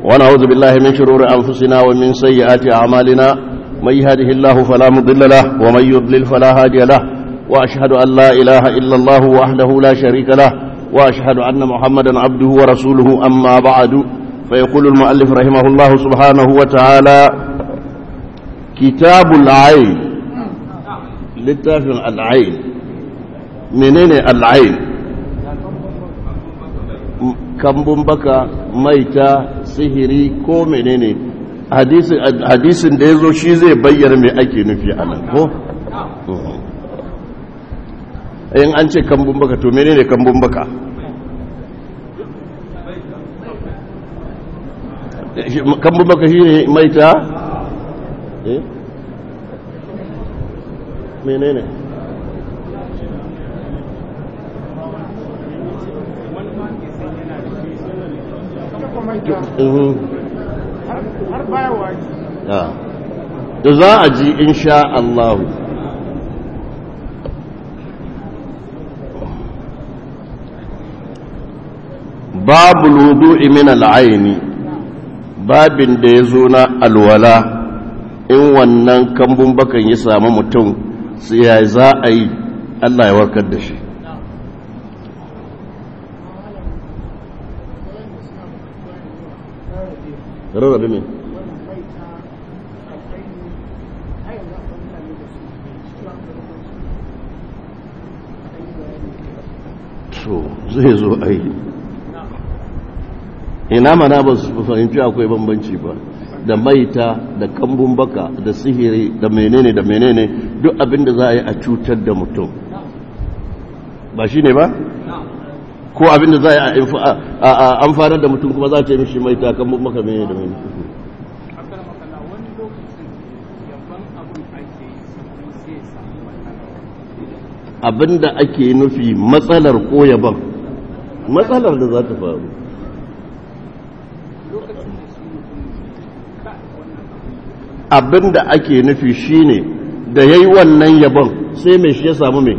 ونعوذ بالله من شرور أنفسنا ومن سيئات أعمالنا من يهده الله فلا مضل له ومن يضلل فلا هادي له وأشهد أن لا إله إلا الله وحده لا شريك له وأشهد أن محمدا عبده ورسوله أما بعد فيقول المؤلف رحمه الله سبحانه وتعالى كتاب العين littafin al'ain menene al'ain kambun baka maita sihiri ko menene hadisin da ya zo shi zai bayyana mai ake nufi a nan ko? in an ce kambun baka to menene kambun baka kambun baka shi ne maita? eh? menene har baya wani da za a ji insha Allah babu ludu'i min al'aini babin da ya zo na alwala in wannan kambun bakan ya samu mutum sai ya za a yi Allah ya warkar da shi rarrabe ne so zai zo a yi ina mana ba su fahimci akwai bambanci ba da maita da kambun baka da sihiri da menene da menene duk abin da za a yi a cutar da mutum ba shi ne ba ko abin da za a yi a amfanar da mutum kuma za a ce mishi maita kambun baka menene da menene abin da ake nufi matsalar ko yaban matsalar da za ta faru abin da ake nufi shine da ya yi wannan yabon sai mai shi ya samu mai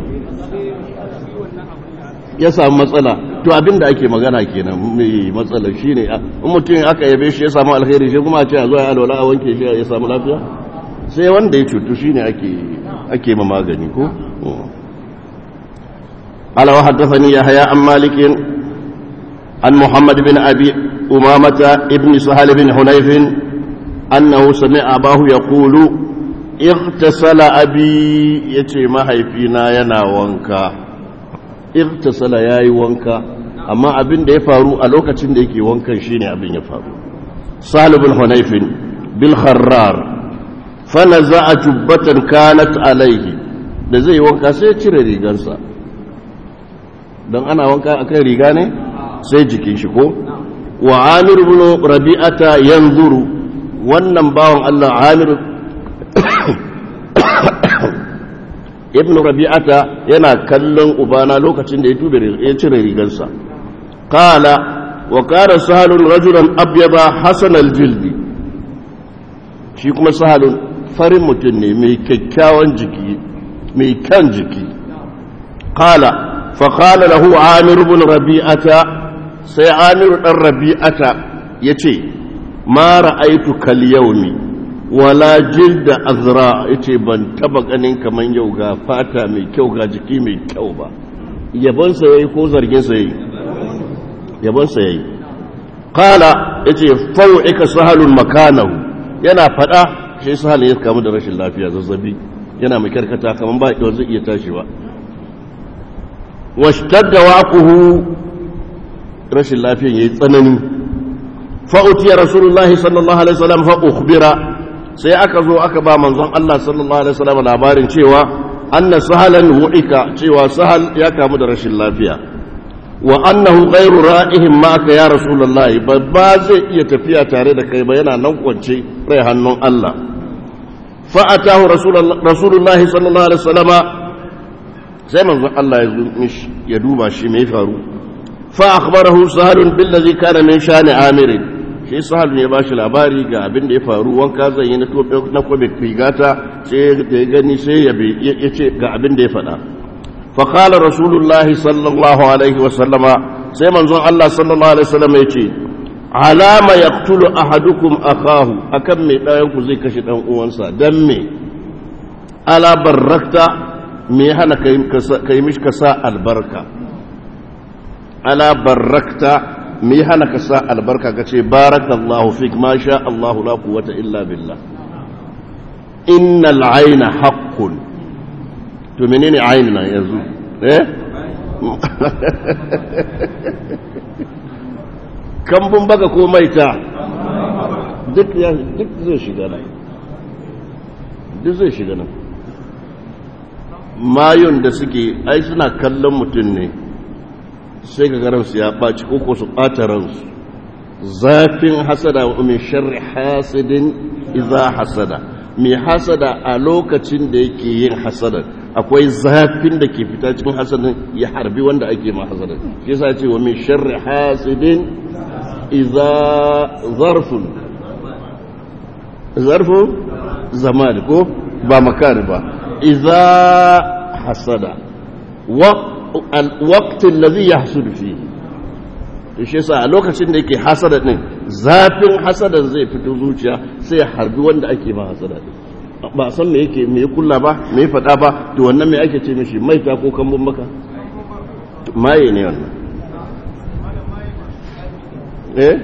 ya samu matsala to abin da ake magana kenan mai matsala shine in mutum aka yabe shi ya samu alheri shi kuma a ce a zo ya alwala a wanke shi ya samu lafiya sai wanda ya cutu shine ake ake ma magani ko ala wa haddathani yahya an malikin an muhammad bin abi umamata ibn sahal bin hunayf أنه سمع أباه يقول اغتسل أبي يتي ما هيفينا ينا وانكا اغتسل ياي وانكا أما أبن دي فارو ألوكا تنديكي وانكا شيني أبن يفارو سهل بن حنيف بالخرار فنزع جبة كانت عليه da zai wanka sai ya cire rigarsa don ana wanka akan riga ne sai jikin shi ko wa amir ibn rabi'ata yanzuru wannan bawan Allah Amir ibn Rabi'ata yana kallon ubana lokacin da ya tube ya cire rigarsa qala wa kana sahalun rajulan abyada hasan aljildi shi kuma sahalun farin mutum ne mai kyakkyawan jiki mai kan jiki qala fa qala lahu Amir ibn Rabi'ata sai Amir dan Rabi'ata yace ma ra'aitu kal yaumi wala jilda azra yace ban taba ganin kaman yau ga fata mai kyau ga jiki mai kyau ba yabon sa yayi ko zargin sa yayi yabon sa yayi qala yace faw'ika sahalun makanahu yana fada sai sahal ya kamu da rashin lafiya zazzabi yana mai karkata kaman ba da zai iya tashi ba washtadda waquhu rashin lafiyan yayi tsanani fa'uti rasulullahi sallallahu alaihi wasallam fa ukhbira sai aka zo aka ba manzon Allah sallallahu alaihi wasallam labarin cewa anna sahalan wu'ika cewa sahal ya kamu da rashin lafiya wa annahu ghairu ra'ihim ma'aka ya rasulullahi ba ba zai iya tafiya tare da kai ba yana nan kwance rai hannun Allah fa atahu rasulullahi sallallahu alaihi wasallam sai manzon Allah ya zo mishi ya duba shi me faru fa akhbarahu sahalun billazi kana min shani amirin shi sahal ne ba shi labari ga abin da ya faru wanka zan yi na kwabe rigata sai da ya gani sai ya ce ga abin da ya faɗa faƙalar rasulullahi sallallahu alaihi wasallama sai manzon Allah sallallahu alaihi wasallama ya ce alama yaqtulu ahadukum akahu akan me ɗayan ku zai kashe dan uwansa dan me ala barakta me hana kai mishi ka sa albarka ala barakta me hana ka sa albarka ka ce barakallahu fik ma sha Allahu la quwwata illa billah innal ayna haqqun to menene ayna yanzu eh kambun baka ko maita duk ya duk zai shiga nan duk zai shiga nan mayun da suke ai suna kallon mutum ne sai ga ransu ya ɓaci ko su ɓata ransu zafin hasada wa min sharri hasidin iza hasada mai hasada a lokacin da yake yin hasada akwai zafin da ke fita cikin hasadin ya harbi wanda ake ma hasada shi yasa ce wa min sharri hasidin iza zarfun zarfun zamani ko ba makani ba iza hasada wa alwaktin da zai ya hasudu fi shi yasa a lokacin da yake hasada din zafin hasadan zai fito zuciya sai ya harbi wanda ake ma hasada din ba san me yake me kulla ba me fada ba to wannan me ake ce mishi mai ta ko kambun maka maye ne wannan eh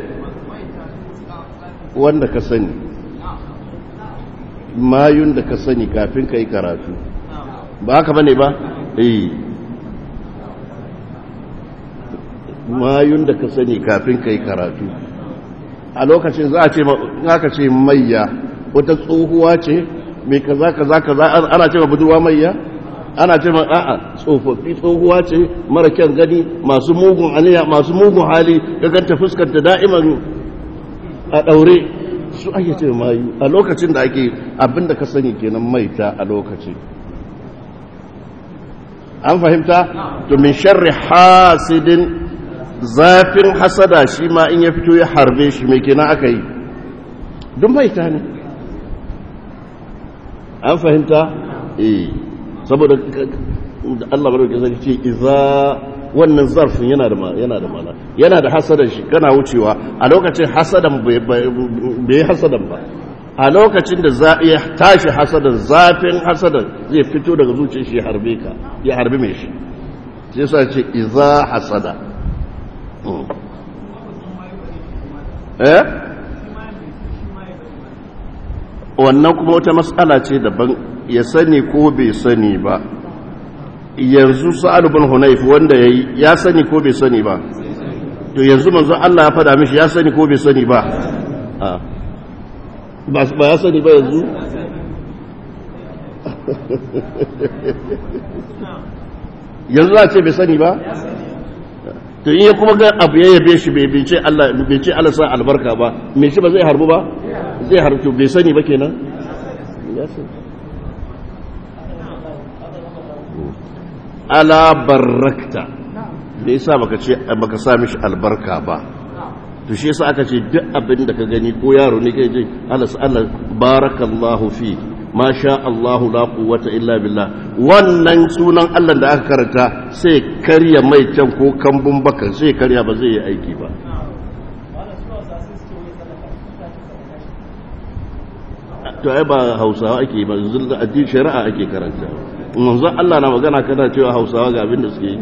wanda ka sani mayun da ka sani kafin ka yi karatu ba haka bane ba eh mayun da ka sani kafin ka yi karatu a lokacin za a ce aka ce mayya wata tsohuwa ce mai kaza kaza kaza ana ce ma budurwa mayya ana ce ma a'a tsofaffi tsohuwa ce mara kyan gani masu mugun aniya masu mugun hali ga ganta fuskanta da'iman a daure su ake ce mayu a lokacin da ake abinda ka sani kenan maita a lokacin an fahimta to min sharri hasidin zafin hasada shi ma in ya fito ya harbe shi mai kenan aka yi duk maita ne an fahimta eh saboda Allah barka sai ce idza wannan zarfin yana da yana da mana yana da hasadan shi kana wucewa a lokacin hasadan bai hasadan ba a lokacin da za ya tashi hasadan zafin hasadan zai fito daga zuciyar shi ya harbe ka ya harbe mai shi sai sa ce idza hasada eh wannan kuma wata matsala ce daban ya sani ko bai sani ba yanzu sa'ad bin hunayf wanda yayi ya sani ko bai sani ba to yanzu manzo Allah ya fada mishi ya sani ko bai sani ba ba ba ya sani ba yanzu yanzu za a ce bai sani ba to in ya kuma ga abu ya yabe shi bai ce Allah bai ce Allah sa albarka ba me shi ba zai harbu ba zai harbu to bai sani ba kenan ya sani ala barakta da yasa baka ce baka sa mishi albarka ba to shi yasa aka ce duk abin da ka gani ko yaro ne kai je Allah Allah barakallahu fi ma sha Allahu la quwwata illa billah wannan sunan Allah da aka karanta sai karya mai can ko kambun baka sai karya ba zai yi aiki ba to ai ba Hausawa ake ba zulda addini shari'a ake karanta manzo Allah na magana kana cewa Hausawa ga abin da suke yi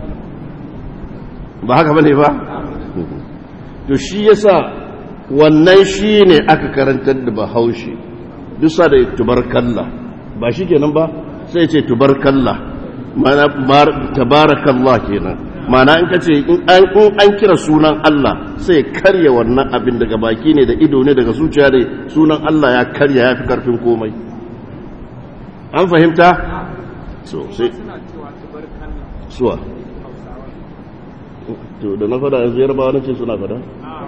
ba haka bane ba to shi yasa wannan shine aka karantar da Bahaushe dusa da tubarkalla ba shi kenan ba sai ce tubarkalla mana tabarakallah kenan mana in ka ce in an kira sunan Allah sai karya wannan abin daga baki ne da ido ne daga zuciya ne sunan Allah ya karya ya fi karfin komai an fahimta so sai suwa to da na fada yanzu yarbawa na ce suna fada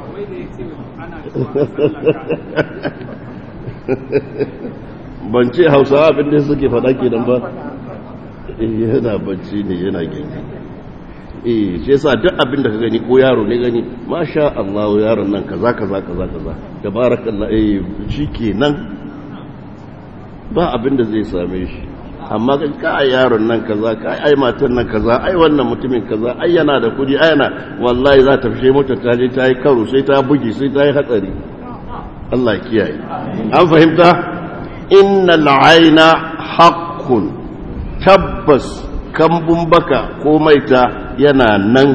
ban ce hausawa abin da suke faɗa ke nan ba yana bacci ne yana gini eh shi yasa duk abin da ka gani ko yaro ne gani masha Allah yaron nan kaza kaza kaza kaza tabarakallah eh shikenan ba abin da zai same shi amma ka ai yaron nan kaza ka ai matan nan kaza ai wannan mutumin kaza ai yana da kudi ai yana wallahi za ta fishe mota ta je ta yi karo sai ta bugi sai ta yi hatsari Allah ya kiyaye an fahimta innal aina haqqun tabbas kambun baka ko maita yana nan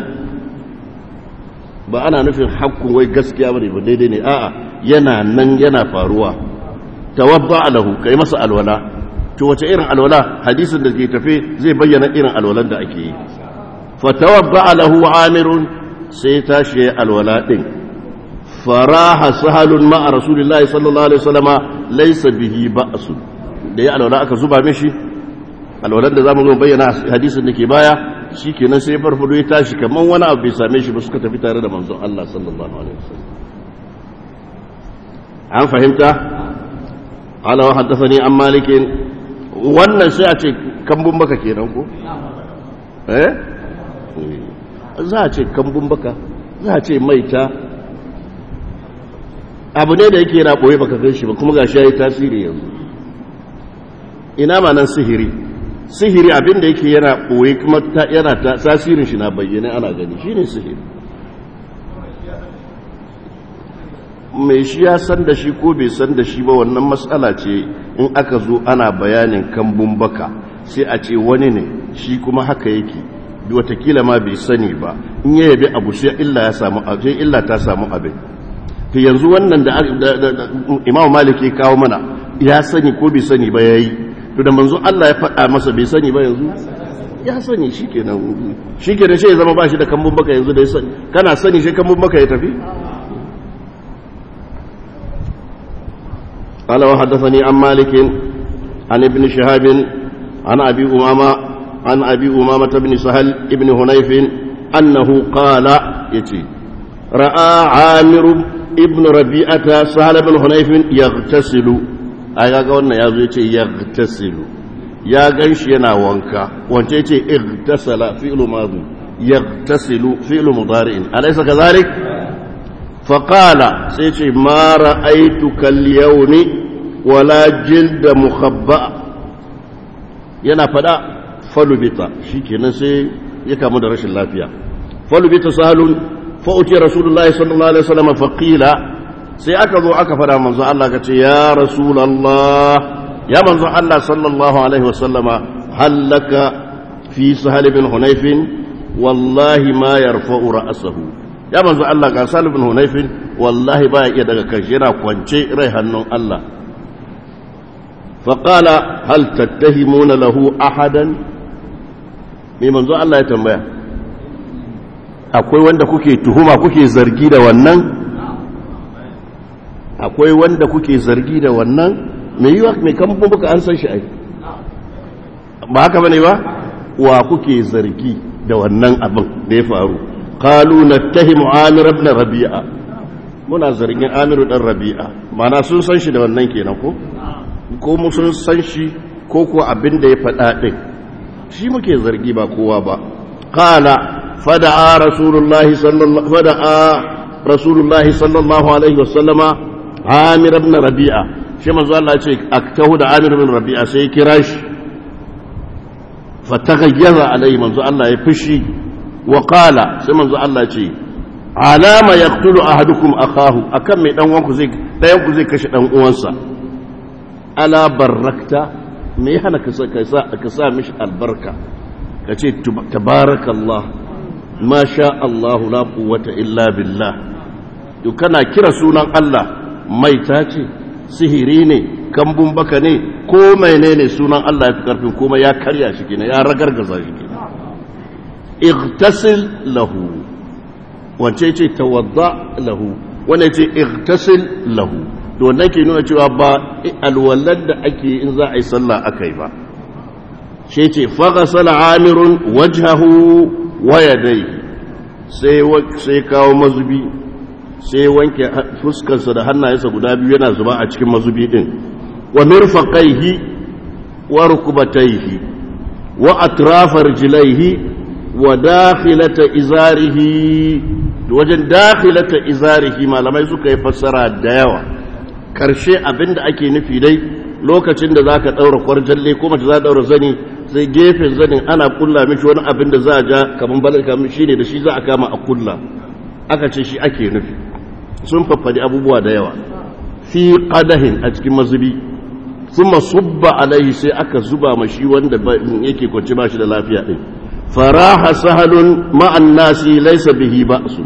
ba ana nufin hakkun wai gaskiya bane ba daidai ne a'a yana nan yana faruwa tawadda lahu kai masa alwala to wace irin alwala hadisin da ke tafe zai bayyana irin alwalan da ake yi fa tawadda lahu amirun sai tashi alwala din faraha sahalun ma'a rasulillahi sallallahu alaihi wasallama laysa bihi ba'su da ya alwala aka zuba mishi alwalan da zamu zo bayyana hadisin da ke baya shikenan sai farfado ya tashi kaman wani abu bai same shi ba suka tafi tare da manzon Allah sallallahu alaihi wasallam an fahimta ala wa haddathani an malikin wannan sai a ce kambun baka kenan ko eh za a ce kambun baka za a ce maita abu ne da yake yana ɓoye baka gan shi ba kuma ga shi ya yi tasiri yanzu ina ma nan sihiri sihiri abin da yake yana ɓoye kuma yana tasirin shi na bayyana ana gani shi ne sihiri mai shi ya san da shi ko bai san da shi ba wannan matsala ce in aka zo ana bayanin kambun baka sai a ce wani ne shi kuma haka yake watakila ma bai sani ba in ya yabi abu sai illa ta samu abin to yanzu wannan da imam malik ya kawo mana ya sani ko bai sani ba ya yi to da manzo Allah ya faɗa masa bai sani ba yanzu ya sani shi kenan shi kenan shi ya zama ba shi da kambun baka yanzu da ya sani kana sani shi kambun baka ya tafi قال وحدثني عن مالك عن ابن شهاب عن أبي أمامة عن أبي أمامة بن سهل ابن هنيف أنه قال يتي رأى عامر ابن ربيعة سهل بن هنيف يغتسل أي قلنا يا زوجي يغتسل يا غنش ينا وانكا وانت يتي اغتسل فعل ماضي يغتسل فعل مضارع أليس كذلك فقال سيتي ما رأيتك اليوم ولا جلد مخبأ yana fada falubita shikenan sai ya kamu da rashin lafiya falubita sahalun fa'uti rasulullahi sallallahu alaihi wasallam faqila sai aka zo aka fada manzo Allah ka ce ya rasulullah ya manzo Allah sallallahu alaihi wasallama hallaka fi sahal bin hunayf wallahi ma yarfa'u ra'sahu ya manzo Allah ga sahal bin hunayf wallahi ba ya iya daga kanshi yana kwance rai hannun Allah فقال هل تتهمون له احدا mai manzo Allah ya tambaya akwai wanda kuke tuhuma kuke zargi da wannan akwai wanda kuke zargi da wannan mai yiwa mai kamfin buka an san shi ai ba haka bane ba wa kuke zargi da wannan abin da ya faru qalu nattahimu amir ibn rabi'a muna zargin amiru dan rabi'a mana sun san shi da wannan kenan ko ko sun san shi ko ko abin da ya faɗa ɗin shi muke zargi ba kowa ba qala fada'a rasulullahi sallallahu fada'a rasulullahi sallallahu alaihi wasallama amir ibn rabi'a shi manzo Allah ce aktahu da amir ibn rabi'a sai kira shi fatagayyaza alaihi manzo Allah ya fushi wa qala sai manzo Allah ce alama yaqtulu ahadukum akahu akan mai dan uwanku zai dayan ku zai kashe dan uwansa ala barakta me ya hana ka sa mishi albarka ka ce tabarakallah ma sha Allah la quwwata illa billah to kana kira sunan Allah maita ce sihiri ne kambun baka ne ko menene sunan Allah ya fi karfin kuma ya karya shi kenan ya ragargaza shi kenan igtasil lahu wance ce tawadda lahu wanda ce igtasil lahu to wannan ke nuna cewa ba alwallar da ake in za a yi sallah aka yi ba shi ce faghasala amirun wajhahu wa yadayhi sai sai kawo mazubi sai wanke fuskarsa da hannayensa guda biyu yana zuba a cikin mazubi din wa mirfaqaihi wa rukbatayhi wa atrafa rijlaihi wa dakhilata izarihi wajen dakhilata izarihi malamai suka yi fassara da yawa karshe abinda ake nufi dai lokacin da za ka ɗaura kwarjalle ko mace za ɗaura zani sai gefen zanin ana kulla mishi wani abin da za a ja kamar balar kamar shi ne da shi za a kama a kulla aka ce shi ake nufi sun faffadi abubuwa da yawa fi qadahin a cikin mazubi thumma subba alaihi sai aka zuba ma shi wanda yake kwance ba shi da lafiya din faraha sahalun ma'an nasi laysa bihi ba'su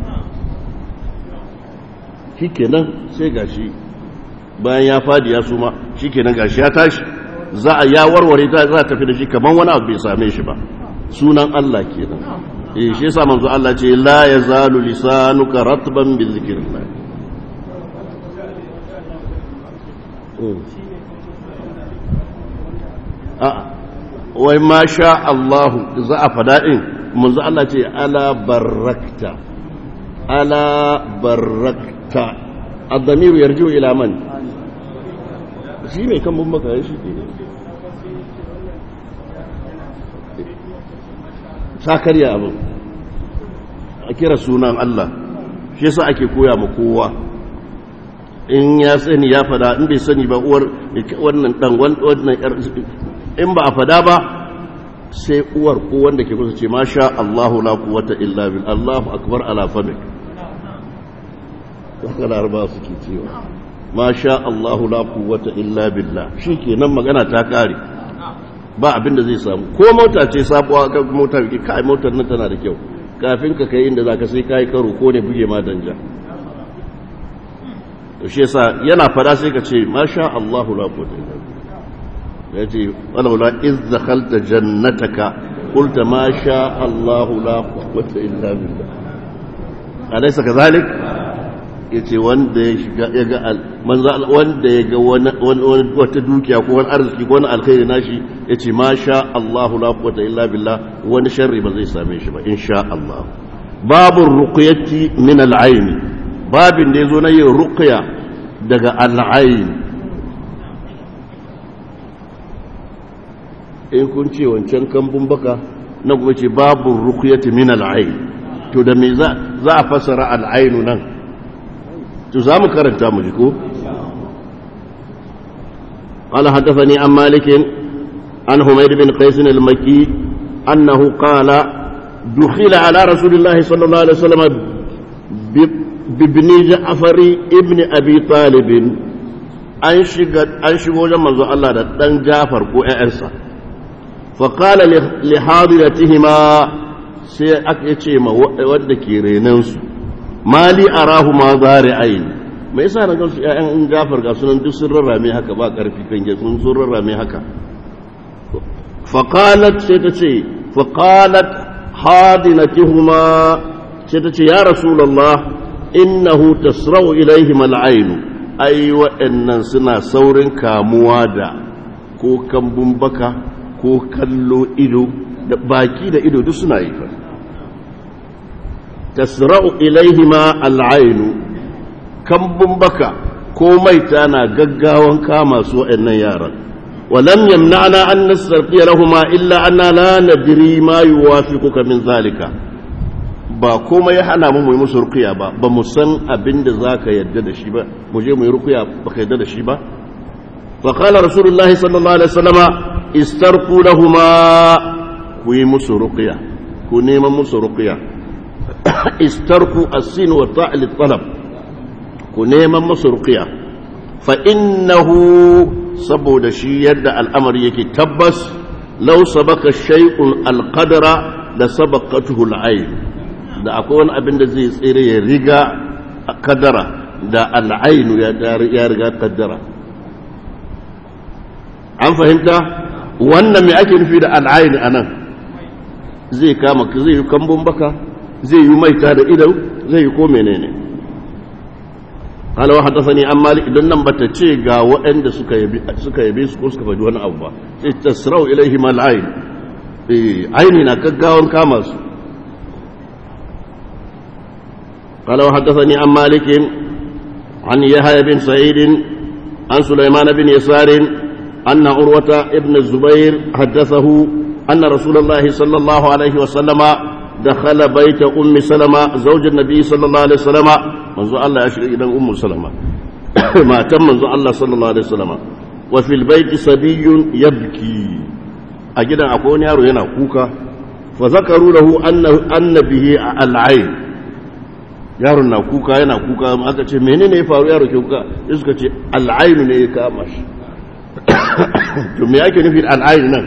shikenan sai gashi bayan ya fadi ya suma shikenan gashi ya tashi za a ya warware ta za a tafi da shi kaman wani abu bai same shi ba sunan Allah kenan eh shi yasa manzo Allah ce la yazalu lisanuka ratban bi zikrillah a wai ma sha Allah za a fada din manzo Allah ce ala barakta ala barakta الضمير يرجع إلى من shi mai kan bambaka ya shi ke sa karya abin a kira sunan Allah shi yasa ake koya ma kowa in ya sani ya fada in bai sani ba uwar wannan dan wannan in ba a fada ba sai uwar ko wanda ke kusa ce masha Allahu la quwwata illa bil Allahu akbar ala famik haka laraba suke cewa ma sha Allahu la quwwata illa billah shikenan magana ta kare ba abin da zai samu ko mota ce sabuwa ka mota ki kai motar nan tana da kyau kafin ka kai inda zaka sai kai karo ko ne buge ma danja to shi yasa yana fada sai ka ce ma sha Allahu la quwwata illa billah yace walaula iz dakhalta jannataka qulta ma sha Allahu la quwwata illa billah alaysa kadhalik yace wanda ya shiga ya ga manzo wanda ya ga wani wata dukiya ko wani arziki ko wani alkhairi nashi yace ma sha Allahu la quwwata illa billah wani sharri ba zai same shi ba insha Allah babu ruqyati min al-ayn babin da yazo na yin ruqya daga al-ayn in kun ce wancan kambun baka na kuma ce babu ruqyati min al-ayn to da me za a fasara al-ayn nan to za mu karanta mu ji ko قال حدثني عن مالك عن حميد بن قيس المكي أنه قال دخل على رسول الله صلى الله عليه وسلم بابن جعفر ابن أبي طالب an shigo wajen manzo Allah da ɗan Jafar ko ‘ya'yansa, faƙala lihadiratihima sai aka ce ma wadda ke renansu, mali a rahu ma zari aini, mai yasa na gansu ‘ya'yan Jafar ga sunan duk sun rarrame haka ba ƙarfi kan sun sun rarrame haka. faƙalat sai ta ce, faƙalat hadinatihuma sai ta ce, ya Rasulallah, innahu tasra'u ilaihi mal'ainu. ai waɗannan suna saurin kamuwa da ko kambun baka ko kallo ido da baki da ido duk suna yi fa tasra'u ilaihima al'ainu kambun baka ko maita na gaggawan kama su waɗannan yaran ولم يمنعنا أن نسترقي لهما إلا أننا لا ندري ما يوافقك من ذلك ba komai ya hana mu mu yi musu rukuya ba ba mu san abin da za ka yadda da shi ba mu je mu yi rukuya ba ka yadda da shi ba fa qala rasulullahi sallallahu alaihi wasallama istarqu lahuma ku yi musu rukuya ku neman musu rukuya istarqu as-sin wa ta'l talab ku neman musu rukuya fa innahu saboda shi yadda al'amari yake tabbas law sabaka shay'un al-qadara la sabaqatuhu al-ayn da akwai wani abin da zai tsere ya riga a kadara da al'ainu ya riga kaddara an fahimta wannan mai ake nufi da al'ainu a nan zai kama zai yi kambun baka zai yi maita da idan zai yi ko menene halawa haddasa ne an mali idan nan bata ce ga waɗanda suka yabe su ko suka faɗi wani abu ba sai tasrau ilaihi mal'ain aini na gaggawan kama su قال وحدثني عن مالك عن يحيى بن سعيد عن سليمان بن يسار أن عروة ابن الزبير حدثه أن رسول الله صلى الله عليه وسلم دخل بيت أم سلمة زوج النبي صلى الله عليه وسلم منذ الله يشري إلى أم سلمة ما تم منذ الله صلى الله عليه وسلم wa fil baiti sabiyyun yabki a gidan akwai wani yaro yana kuka fa zakaru lahu anna bihi al'ain yaron na kuka yana kuka aka ce menene ya faru yaro ke kuka sai suka ce al'ain ne ya kama shi to me ake nufi al'ain nan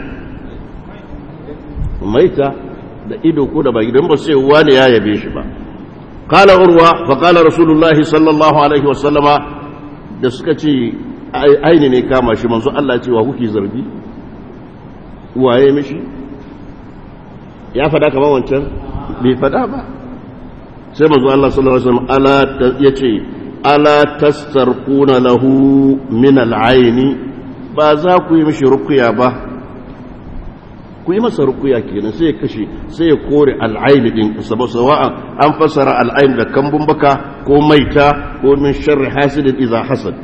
maita da ido ko da baki don ba sai wani ya yabe shi ba qala urwa fa qala rasulullahi sallallahu alaihi wa sallama da suka ce aini ne kama shi manzo Allah ce wa kuke zargi waye mishi ya fada kamar wancan bai fada ba sai manzo Allah sallallahu alaihi wasallam ala yace ala tastarquna lahu min al-aini ba za ku yi mishi rukuya ba ku yi masa rukuya kenan sai ya kashe sai ya kore al-aini din saboda sawa'an an fasara al-ain da kambun baka ko maita ko min sharri hasidin idza hasad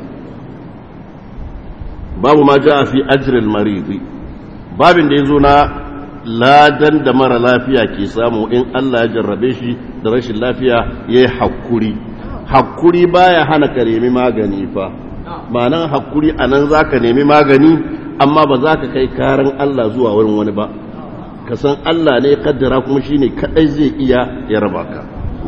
babu ma jaa fi ajri al-marid babin da yazo na ladan da mara lafiya ke samu in Allah ya jarrabe shi da rashin lafiya ya yi haƙuri haƙuri baya hana ka nemi magani fa ma'anan haƙuri a nan za ka nemi magani amma ba za ka kai karan Allah zuwa wurin wani ba ka san Allah ne kaddara kuma shi ne kaɗai zai iya ya raba ka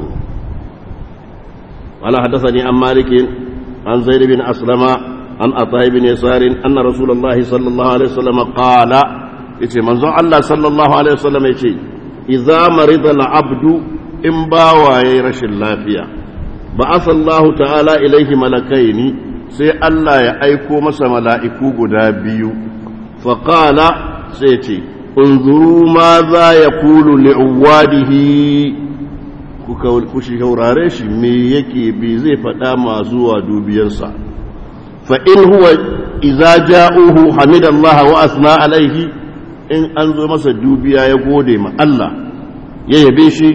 wala haddasa ne an malikin an zaid bin aslama an atai bin yasarin anna rasulullahi sallallahu alaihi wasallam qala yace manzon Allah sallallahu alaihi wasallam yace idza marida al-abdu in bawa yayi rashin lafiya ba'atha Allah ta'ala ilaihi malakaini sai Allah ya aiko masa mala'iku guda biyu fa qala sai yace unzuru ma za yaqulu li'awadihi kuka ku shaurare shi me yake bi zai faɗa ma zuwa dubiyarsa fa in huwa idza ja'uhu hamidallaha wa asna alaihi in an zo masa dubiya ya gode ma Allah ya yabe shi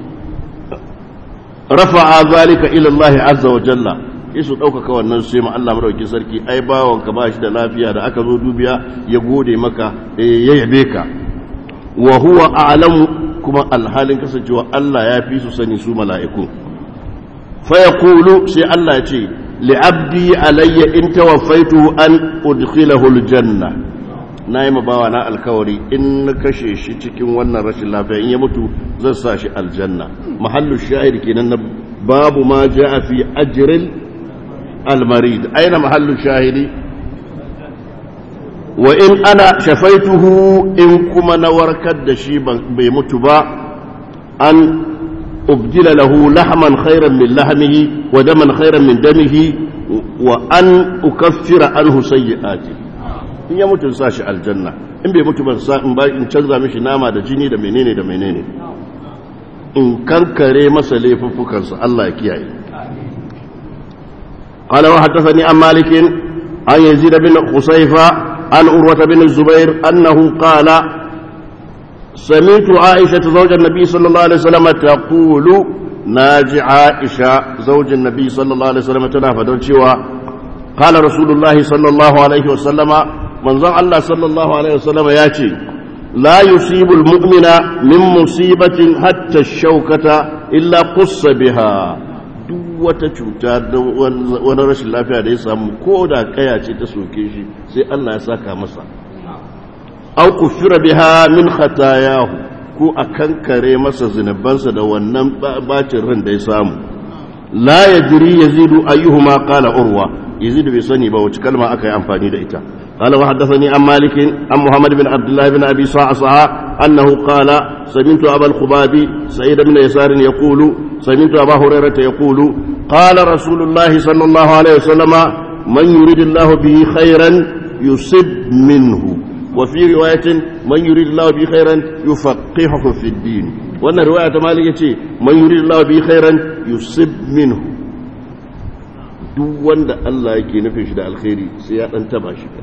rafa'a zalika ila Allah azza wa jalla su ɗaukaka wannan sai ma Allah madaukakin sarki ai bawon ka bashi da lafiya da aka zo dubiya ya gode maka ya yabe ka wa huwa a'lamu kuma alhalin kasancewa Allah ya fi su sani su mala'iku fa yaqulu sai Allah ya ce li'abdi alayya in tawaffaitu an udkhilahu aljanna na yi mabawa na alkawari in na kashe shi cikin wannan rashin lafiya in ya mutu zan sa shi aljanna mahallu shahid kenan na babu ma ja fi ajril almarid aina mahallu shahidi wa in ana shafaituhu in kuma na warkar da shi bai mutu ba an ubdila lahu lahman khairan min lahmihi wa daman khairan min damihi wa an ukaffira anhu sayyi'atihi in ya mutu sa shi aljanna in bai mutu ban sa in ba in canza mishi nama da jini da menene da menene in kankare masa laifuffukansa Allah ya kiyaye قال وحدثني عن مالك عن يزيد بن خصيفة عن أروة بن الزبير أنه قال سمعت عائشة زوج النبي صلى الله عليه وسلم تقول ناجي عائشة زوج النبي صلى الله عليه وسلم تنافى قال رسول الله صلى الله عليه وسلم manzon Allah sallallahu Alaihi wasallama ya ce, La yusibul mu'mina min musibatin hatta shaukata illa kusa biha duk wata cuta da wani rashin lafiya da ya samu ko da kaya ce ta soke shi sai Allah ya saka masa. Au kufira biha min khatayahu ko a kankare masa zunubansa da wannan bacin ran da ya samu. La ya jiri yazidu ayyuhuma qala urwa yazidu bai sani ba wace kalma aka yi amfani da ita. قال وحدثني عن مالك عن محمد بن عبد الله بن ابي صعصع انه قال سمعت ابا الخباب سعيد بن يسار يقول سمعت ابا هريره يقول قال رسول الله صلى الله عليه وسلم من يريد الله به خيرا يصب منه وفي روايه من يريد الله به خيرا يفقهه في الدين وان روايه مالك من يريد الله به خيرا يصب منه duk wanda Allah yake nufin shi da alkhairi sai ya dan taba shi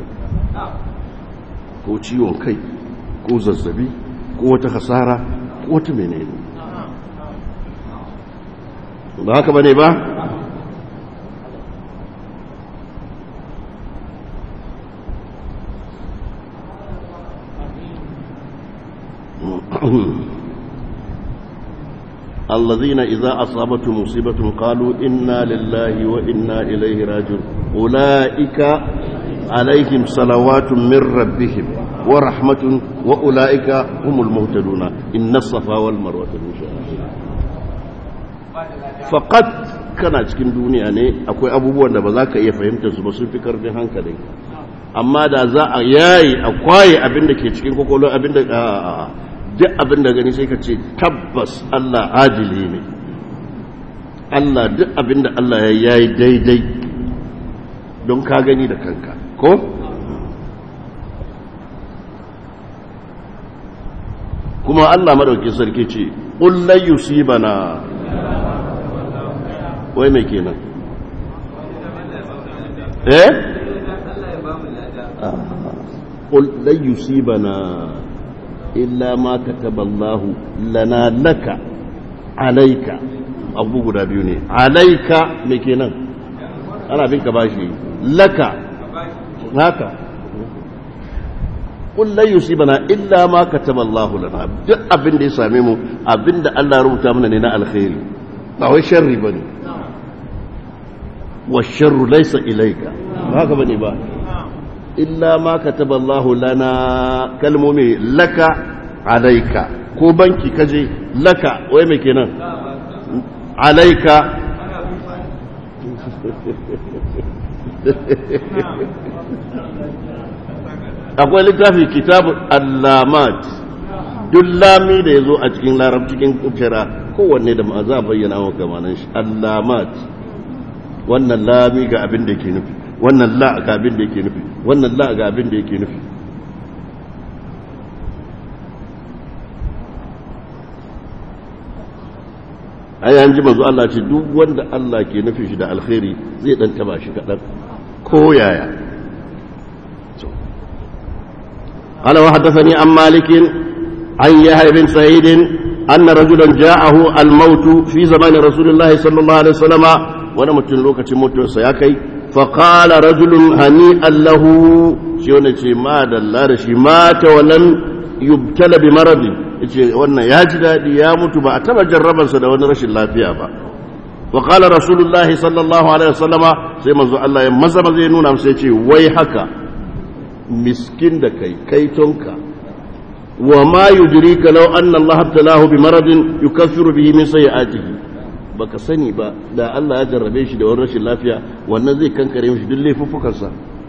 ko ciwon kai ko zazzabi ko wata hasara ko wata menene ba haka bane ba الذين إذا أصابتهم مصيبة قالوا إنا لله وإنا إليه راجعون أولئك عليهم صلوات من ربهم ورحمة وأولئك هم المهتدون إن الصفا والمروة من شعائر فقط kana cikin duniya ne akwai abubuwan da ba za ka iya fahimta su ba sun fi karfin hankalin amma da za a yayi a kwaye abin da ke cikin kwakwalwa abin da duk abin da gani sai ka ce tabbas Allah adili ne Allah duk abin da Allah ya yi daidai don ka gani da kanka ko? kuma Allah madauki sarki ce ƙullai yusibana wai mai kenan eh? ƙullai yusibana illa ma kataballahu lana laka alaika abu guda biyu ne alaika mai kenan ana bin ka bashi laka haka kullai yusibana illa ma kataballahu lana duk abin da ya same mu abin da Allah ya rubuta mana ne na alkhairi ba wai sharri bane wa sharru laysa ilayka ba haka bane ba illa ma kataballahu lana kalmomi laka alaika ko banki kaje laka wai mai kenan alaika akwai littafi kitab allamat duk lami da ya zo a cikin larab cikin kira kowanne da ma za a bayyana wa kamanan shi allamat wannan lami ga abin da ke nufi wannan la ga abin da yake nufi wannan la ga abin da yake nufi ai an ji manzo Allah ce duk wanda Allah ke nufi shi da alkhairi zai dan taba shi kadan ko yaya قال وحدثني عن مالك عن يحيى بن سعيد أن رجلا جاءه الموت في زمان رسول الله صلى الله عليه وسلم وانا متن لوكة موت سياكي فقال رجل هنيئا له شيونة ما دلار شي مات ولم يبتلى بمرض وانا يجد يامت بأتم جربا سنة وانا رشي الله فيها با وقال رسول الله صلى الله عليه وسلم سيما الله يمزم زينون أم سيتي ويحكا miskin da kai kaitonka wa ma yudrika law anna Allah abtalahu bi maradin yukaffiru bihi min sayi'atihi baka sani ba da Allah ya jarrabe shi da wani rashin lafiya wannan zai kankare mishi duk laifuffukansa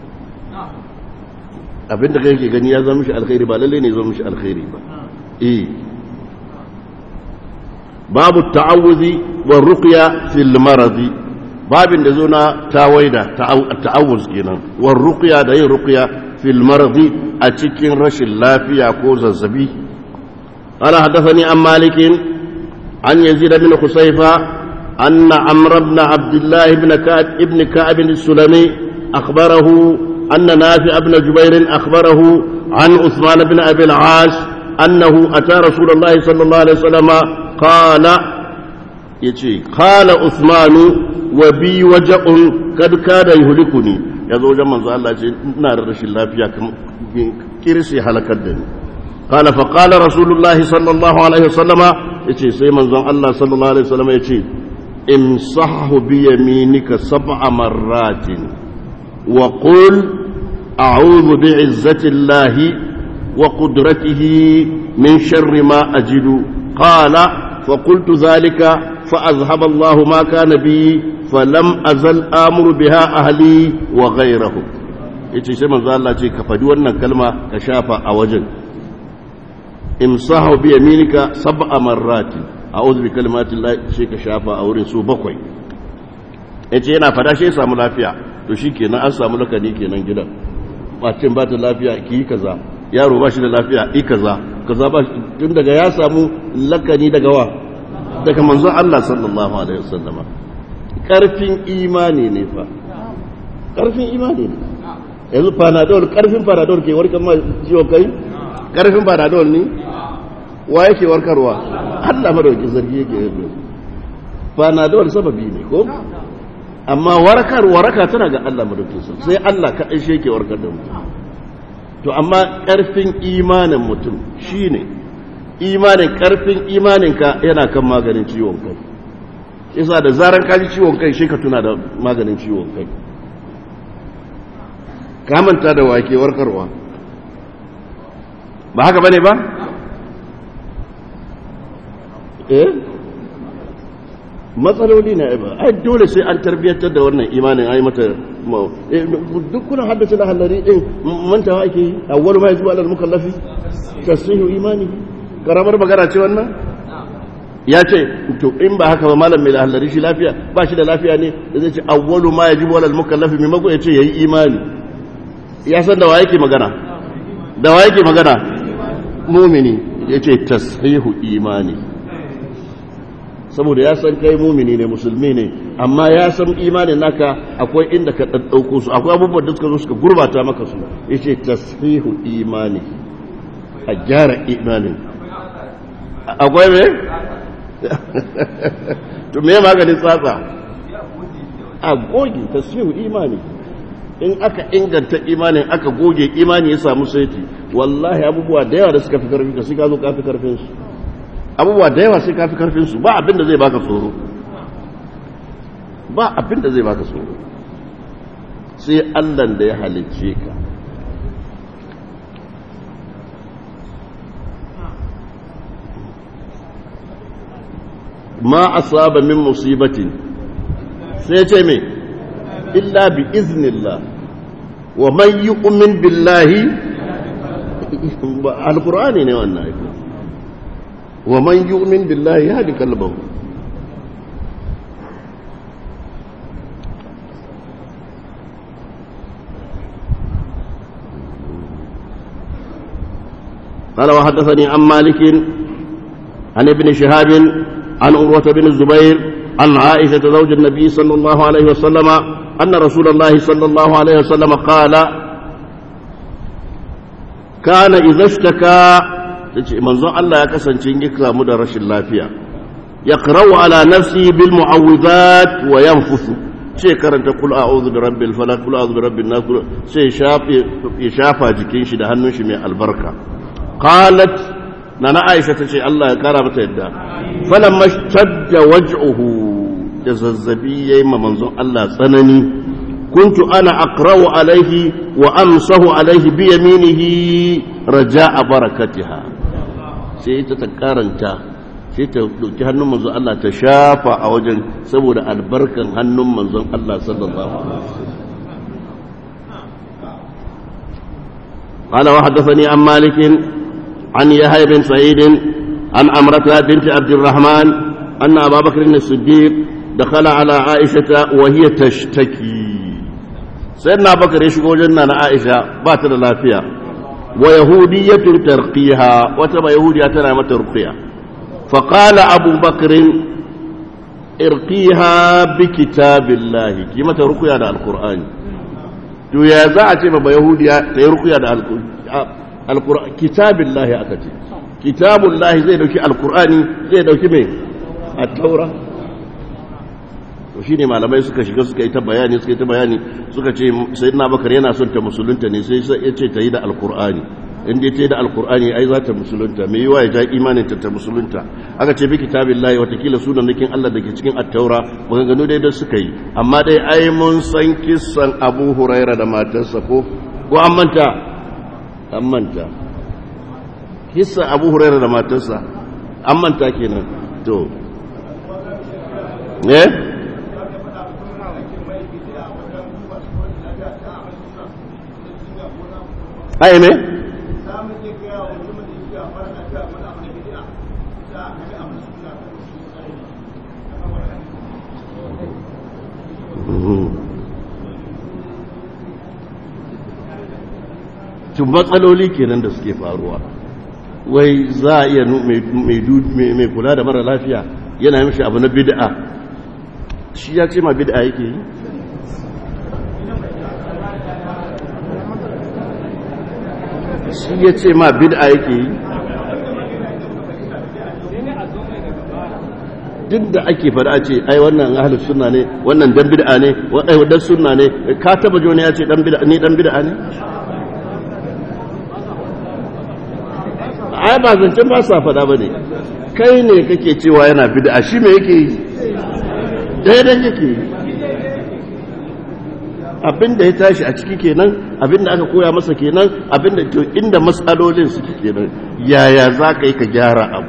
abinda kai ke gani ya zama mishi alkhairi ba lalle ne zama mishi alkhairi ba eh babu ta'awuzi wa ruqya fil maradi babin da zo na tawaida ta'awuz kenan wa ruqya da yin ruqya في المرض أتكين رش اللافية كوز الزبي قال حدثني عن مالك عن يزيد بن خصيفة أن عمرو بن عبد الله بن كعب ابن كعب السلمي أخبره أن نافع بن جبير أخبره عن عثمان بن أبي العاص أنه أتى رسول الله صلى الله عليه وسلم قال يجي قال عثمان وبي وجع قد كاد يهلكني ya zo wajen manzo Allah ce ina da rashin lafiya kirsi halakar da ni qala fa qala rasulullahi sallallahu alaihi wasallama yace sai manzon Allah sallallahu alaihi wasallama yace imsahu bi yaminika sab'a marratin wa qul a'udhu bi izzati llahi wa qudratihi min sharri ma ajidu qala fa qultu dhalika fa azhaba Allah ma kana bi falam azal amuru biha ahli wa ghayrahu yace sai manzo Allah ce ka fadi wannan kalma ka shafa a wajen imsahu bi yaminika sab'a marrati a'udhu bi kalimati llahi sai ka shafa a wurin su bakwai yace yana fada shi ya samu lafiya to shikenan an samu lakani kenan gidan bacin ba ta lafiya ki yi kaza yaro ba shi da lafiya yi kaza kaza ba tun daga ya samu lakani daga wa daga manzo Allah sallallahu alaihi wasallama karfin imani ne fa karfin imani ne yanzu panadol karfin panadol ke warkar ma ciwon kai karfin panadol ne wa yake warkarwa Allah madauki zargi yake yi panadol sababi ne ko amma warkar waraka tana ga Allah madauki sai Allah kaɗai shi yake warkar da mutum to amma karfin imanin mutum shine imanin karfin imaninka yana kan maganin ciwon kai isa da zarar ka ji ciwon kai shi ka tuna da maganin ciwon kai ka manta da wake warkarwa ba haka bane ba eh matsaloli na ba ai dole sai an tarbiyyantar da wannan imanin ai mata duk kuna haddace da halari din mantawa ake yi awwalu ma yajibu alal mukallafi tasihu imani karamar magana ce wannan ya ce to in ba haka ba malam mai halari shi lafiya ba shi da lafiya ne da zai ce awwalu ma yajibu alal mukallafi mai mago ya ce yayi imani ya san da wa yake magana da wa yake magana mumini ya ce tasihu imani saboda ya san kai mumini ne musulmi ne amma ya san imanin naka akwai inda ka ɗaɗɗauko su akwai abubuwan da suka zo suka gurbata maka su ya ce tasfihu imani a gyara imanin akwai me? to me maganin tsatsa a goge tasfihu imani in aka inganta imanin aka goge imani ya samu saiti wallahi abubuwa da yawa da suka fi karfi ka suka zo ka fi karfinsu abubuwa da yawa sai ka fi karfinsu ba abin da zai baka tsoro ba abin da zai baka tsoro sai allan da ya halicce ka ma asaba min musibatin sai ce me illa bi iznillah wa man yu'min billahi alqur'ani ne wannan aiki ومن يؤمن بالله يهدي قلبه قال وحدثني عن مالك عن ابن شهاب عن عروة بن الزبير عن عائشة زوج النبي صلى الله عليه وسلم أن رسول الله صلى الله عليه وسلم قال كان إذا اشتكى tace manzon Allah ya kasance in ya samu da rashin lafiya ya qara'u ala nafsi bil mu'awwidhat wa yanfusu sai karanta kul a'udhu bi rabbil falaq kul a'udhu bi rabbin nas sai shafe ya shafa jikin shi da hannun shi mai albarka qalat nana Aisha tace Allah ya kara mata yadda falamma shadda waj'uhu da zazzabi yayi ma manzon Allah tsanani كنت أنا أقرأ عليه وأمسه عليه بيمينه رجاء بركتها sai ta ta karanta sai ta dauki hannun manzon Allah ta shafa a wajen saboda albarkan hannun manzon Allah sallallahu alaihi wasallam قال وحدثني عن مالك عن يحيى بن سعيد عن أمرة بنت عبد الرحمن أن أبا بكر الصديق دخل على عائشة وهي تشتكي سيدنا بكر يشكو جنة عائشة بات الافية ويهودية ترقيها وتبا يهودية تنامة ترقيها فقال أبو بكر ارقيها بكتاب الله كما ترقيها على القرآن to ya za a ce ba yahudiya ta yi rukuya da alkur'ani kitabin lahi aka ce kitabun lahi zai dauki alkur'ani zai dauki mai a taura to shi ne malamai suka shiga suka yi ta bayani suka yi ta bayani suka ce sai na bakar yana son ta musulunta ne sai ya ce ta yi da alkur'ani inda ta yi da alkur'ani ai za ta musulunta mai yiwa ya ja imanin ta ta musulunta aka ce bi kitabin lahi watakila sunan nakin allah da ke cikin attaura maganganu dai da suka yi amma dai ai mun san kissan abu huraira da matarsa ko ko an manta an manta kissan abu huraira da matarsa an manta kenan to eh ai me tun matsaloli kenan da suke faruwa wai za a iya mai kula da mara lafiya yana mishi abu na bid'a shi ya ce ma bid'a yake yi shi ya ce ma bid'a yake yi duk da ake fada ce ai wannan ahlus sunna ne wannan dan bid'a ne wannan sunna ne ka taba jona ya ce dan bid'a ni dan bid'a ne ai ba zancen ba sa fada ba ne kai ne kake cewa yana bid'a shi me yake yi daidai yake yi abinda ya tashi a ciki kenan abinda aka koya masa kenan abinda to inda matsalolin suke kenan yaya za ka yi ka gyara abu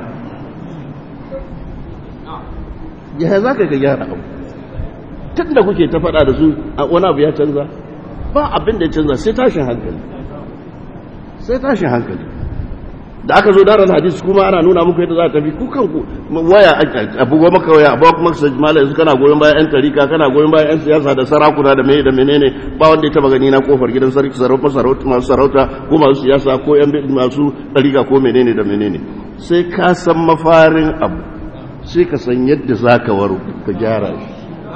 yaya za ka yi ka gyara abu tun da kuke ta faɗa da su wani abu ya canza ba abin da ya canza sai tashin hankali sai tashin hankali da aka zo daren hadisi kuma ana nuna muku yadda za a tafi ku kanku waya abubuwa maka waya abuwa kuma su mala yanzu kana goyon bayan yan tarika kana goyon bayan yan siyasa da sarakuna da mai da menene ba wanda ya taba gani na kofar gidan sarki sarauta sarauta masu sarauta ko masu siyasa ko yan masu tarika ko menene da menene sai ka san mafarin abu sai ka san yadda za ka waro ka gyara shi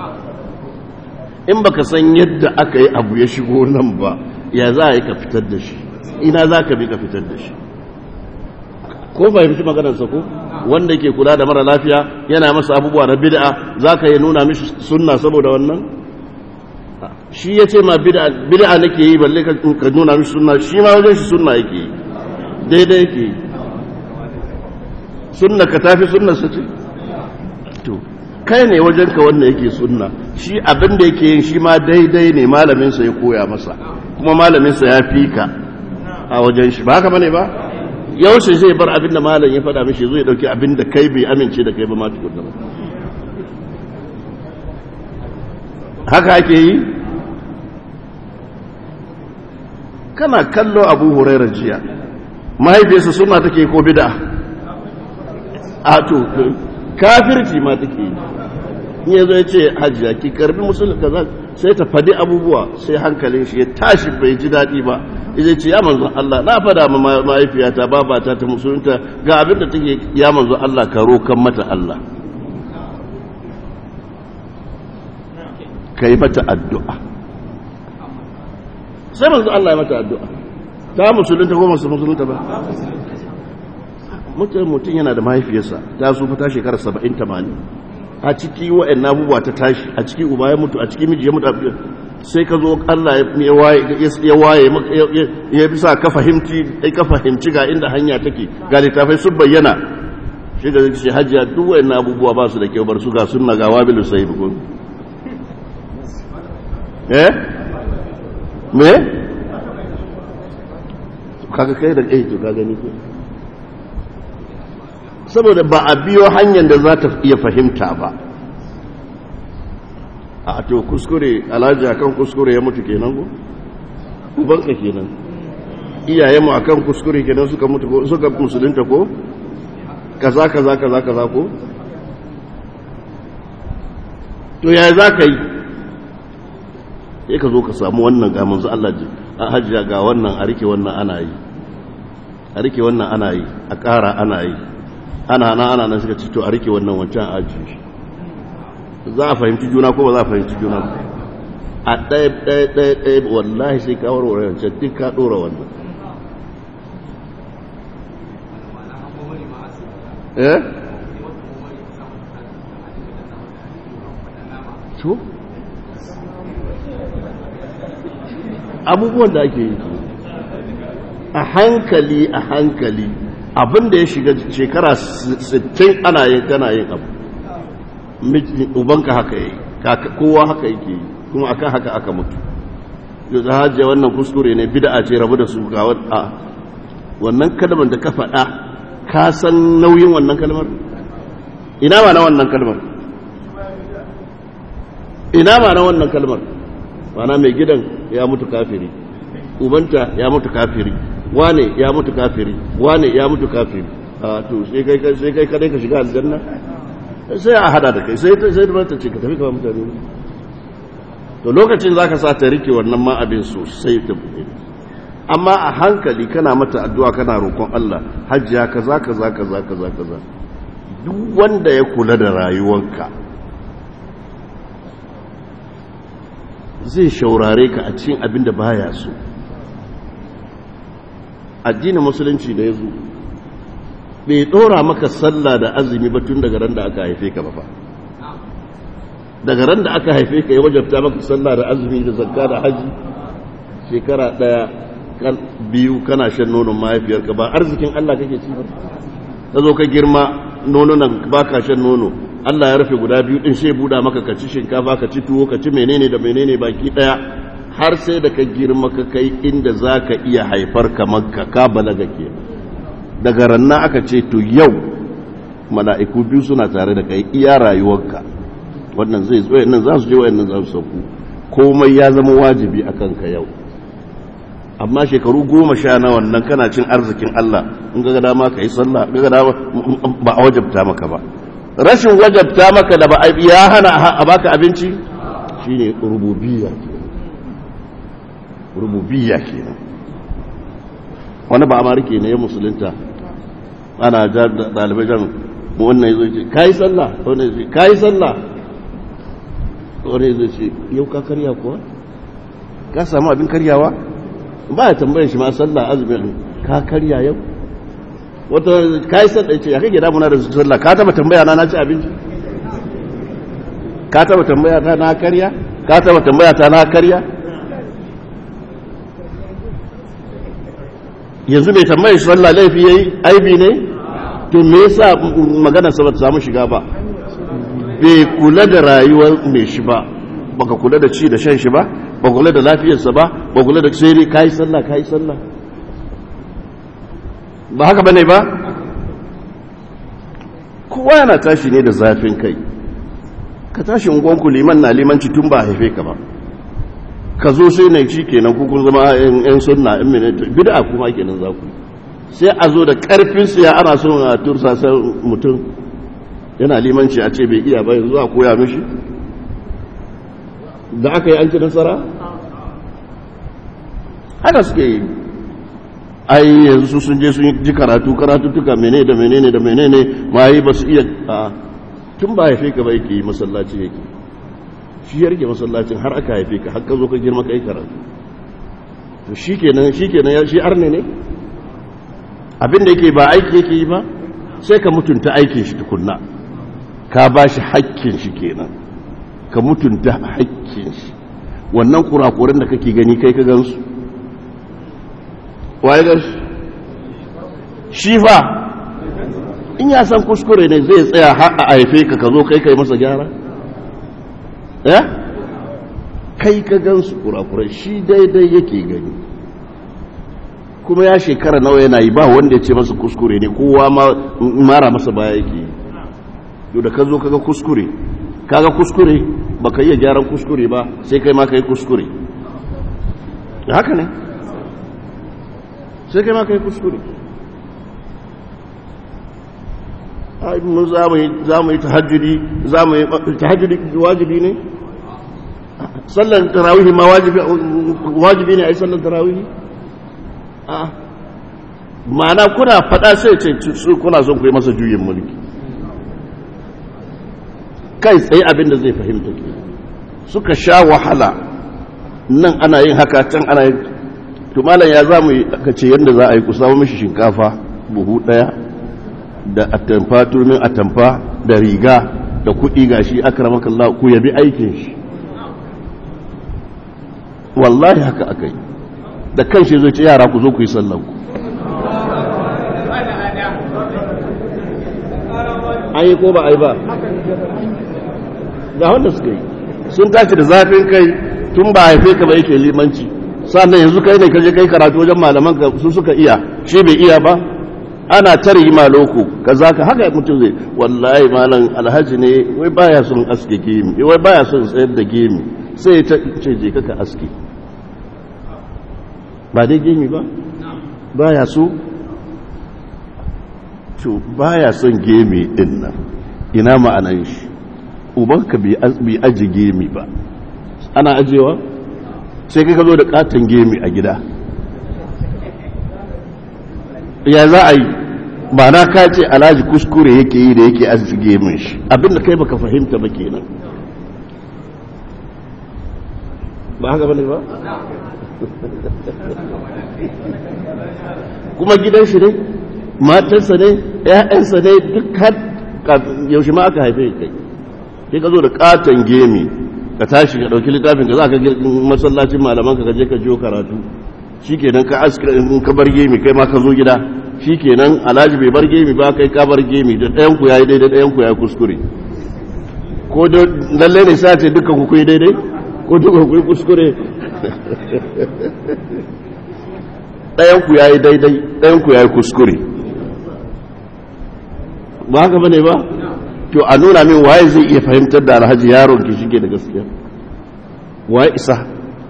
in baka san yadda aka yi abu ya shigo nan ba ya za a yi ka fitar da shi ina za ka bi ka fitar da shi ko fahimci maganarsa ko wanda ke kula da mara lafiya yana masa abubuwa na bid'a za ka yi nuna mishi sunna saboda wannan shi ya ce ma bid'a nake yi balle ka nuna mishi sunna shi ma wajen shi sunna yake yi daidai yake yi sunna ka tafi sunna su ce to kai ne wajen ka wanda yake sunna shi abin da yake yin shi ma daidai ne malaminsa ya koya masa kuma malaminsa ya fi ka a wajen shi ba haka bane ba yaushe zai bar abin da malam ya faɗa mishi zai dauki abin da kai bai amince da kai ba ma tukun da ba haka ake yi kana kallo abu huraira jiya mahaifiyarsa suna take ko bida a to kafirci ma take yi in ya zo ya ce hajjiya ki karbi musulun kaza sai ta fadi abubuwa sai hankalin shi ya tashi bai ji daɗi ba ya ce ya manzo Allah na fada ma mahaifiyata babata ta musulunta ga abin da take ya manzo Allah ka rokan mata Allah ka yi mata addu'a sai manzo Allah ya mata addu'a ta musulunta ko masu musulunta ba mutum yana da mahaifiyarsa ta su ta shekara 70-80 a ciki wa'yan abubuwa ta tashi a ciki uba ya mutu a ciki miji ya mutu sai ka zo Allah ya waye ya bisa ka fahimci ka fahimci ga inda hanya take ga littafai sun bayyana shi ga shi hajjiya duk wa'yan abubuwa ba su da kyau bar su ga sunna ga wabilu sai ko eh me kaga kai da kai to ka gani ko saboda ba a biyo hanyar da za ta iya fahimta ba a to kuskure alhaji akan kuskure ya mutu kenan ko ubanka kenan iyaye mu akan kuskure kenan suka mutu ko suka musulunta ko kaza kaza kaza kaza ko to yaya za ka yi sai ka zo ka samu wannan ga manzo Allah ji a hajjiya ga wannan a rike wannan ana yi a rike wannan ana yi a ƙara ana yi ana na ana nan suka ci to a rike wannan wancan aji za a fahimci juna ko ba za a fahimci juna ba a ɗaya ɗaya ɗaya ɗaya wallahi sai ka warware wancan duk ka ɗora wannan eh to abubuwan da ake yi a hankali a hankali abin da ya shiga shekara 60 ana yin kana yin abu ubanka haka yi kowa haka yake yi kuma akan haka aka mutu yau za hajjiya wannan kuskure ne bida ce rabu da su ga wannan kalmar da ka faɗa ka san nauyin wannan kalmar ina ba na wannan kalmar ina ba na wannan kalmar mana mai gidan ya mutu kafiri ubanta ya mutu kafiri wane ya mutu kafiri wane ya mutu kafiri a to sai kai sai kai kadai ka shiga aljanna sai a hada da kai sai sai da ta ce ka tafi kawai mutane to lokacin zaka sa ta rike wannan ma abin sosai ta buɗe amma a hankali kana mata addu'a kana roƙon Allah hajjiya kaza kaza kaza kaza kaza duk wanda ya kula da rayuwanka zai shaurare ka a cikin abin da baya so addinin musulunci da ya zo bai ɗora maka sallah da azumi ba tun daga ran da aka haife ka ba fa daga ran da aka haife ka ya wajabta maka sallah da azumi da zakka da haji shekara ɗaya biyu kana shan nonon mahaifiyarka ba arzikin Allah kake ci ba ta zo ka girma nonunan ba ka shan nono Allah ya rufe guda biyu din sai buda maka ka ci shinkafa ka ci tuwo ka ci menene da menene baki ɗaya har sai da ka girma ka kai inda za ka iya haifar kamar ka ka balaga ke daga ranna aka ce to yau mala'iku biyu suna tare da kai iya rayuwarka wannan zai zo nan za su je wayannan za su sauku komai ya zama wajibi a kanka yau amma shekaru goma sha na wannan kana cin arzikin Allah in ga dama ka yi sallah ga dama ba a wajabta maka ba rashin wajabta maka da ba ya hana a baka abinci shine rububiyya rububiyya kenan wani ba amarike ne ya musulunta ana dalibai jan wannan yazo ce kai sallah wannan yazo kai sallah wannan yazo ce yau ka karya kuwa ka samu abin karyawa ba ya tambayar shi ma sallah azumi ka karya yau wata kai sallah ce ya kake damuna da sallah ka taba tambaya na na ci abinci ka taba tambaya ta na karya ka taba tambaya ta na karya yanzu mai tambayar shi sallah laifi yayi aibi ne to me yasa magana sa ba ta samu shiga ba bai kula da rayuwar mai shi ba baka kula da ci da shan shi ba ba kula da lafiyarsa ba ba kula da sai kai sallah kai sallah ba haka bane ba kowa yana tashi ne da zafin kai ka tashi ungonku liman na limanci tun ba haife ka ba ka zo sai na shi kenan kun zama yan sunna yan minita bid'a kuma kenan za ku sai a zo da karfin siya ana son a tursa sai mutum yana limanci a ce bai iya ba yanzu a koya mishi da aka yi an ci nasara haka suke yi ai yanzu sun je sun ji karatu karatu tuka menene da menene da menene ma yi ba su iya a tun ba haife ka ba yake yi masallaci yake shi ya rike masallacin har aka haife ka har ka zo ka girma ka yi karatu to shi kenan shi kenan ya shi arne ne abin da yake ba aiki yake yi ba sai ka mutunta aikin shi tukunna ka ba shi hakkin shi kenan ka mutunta hakkin shi wannan kurakuran da kake gani kai ka gansu waye gansu shi fa in ya san kuskure ne zai tsaya har a haife ka ka zo kai kai masa gyara eh kai ka gansu kurakurai shi daidai yake gani kuma ya shekara nawa yana yi ba wanda ya ce masa kuskure ne kowa mara masa baya yake yi to da ka zo kaga kuskure kaga kuskure baka iya gyaran kuskure ba sai kai ma kai kuskure haka ne sai kai ma kai kuskure ai mun za mu yi tahajjudi za mu yi tahajjudi wajibi ne sallan tarawihi ma wajibi wajibi ne ai sallan tarawihi a ma'ana kuna fada sai ce kuna son ku yi masa juyin mulki kai tsaye abin da zai fahimta ke suka sha wahala nan ana yin haka can ana yin tumalan ya za mu yi aka ce yadda za a yi ku samu mishi shinkafa buhu ɗaya da atamfa turmin atamfa da riga da kuɗi ga shi akramakallah ku yabi aikin shi wallahi haka aka yi da kan shi zai ce yara ku zo ku yi sallan ku an yi ko ba a yi ba ga wanda suka yi sun tashi da zafin kai tun ba haife ka ba yake limanci sannan yanzu kai ne ka je kai karatu wajen malaman ka su suka iya shi bai iya ba ana tare yi maloko ka za ka haka mutum zai wallahi malam alhaji ne wai baya son aske gemi wai baya son tsayar da gemi sai ya ce je ka aske ba dai gemi ba baya so to baya son gemi din nan ina ma'anan shi ubanka bai aji gemi ba ana ajewa sai kai ka zo da katon gemi a gida ya za a yi ba na ka ce alhaji kuskure yake yi da yake aji gemin shi abinda kai baka fahimta ba kenan ba haka bane ba kuma gidan shi ne matarsa ne ‘ya'yansa ne duk har yaushe ma aka haife kai sai ka zo da katon gemi ka tashi ka ɗauki littafin ka za ka masallacin malaman ka je ka jiyo karatu shi kenan ka aska in ka bar gemi kai ma ka zo gida shi kenan alhaji bai bar gemi ba kai ka bar gemi da ɗayan ku yayi daidai ɗayan ku ya kuskure ko lallai ne sa ce dukkan ku kuyi daidai ko duka ku yi kuskure ɗayanku ya yi daidai ɗayanku ya yi kuskure ba haka bane ba to a nuna min waye zai iya fahimtar da alhaji yaron ki shige da gaskiya waye isa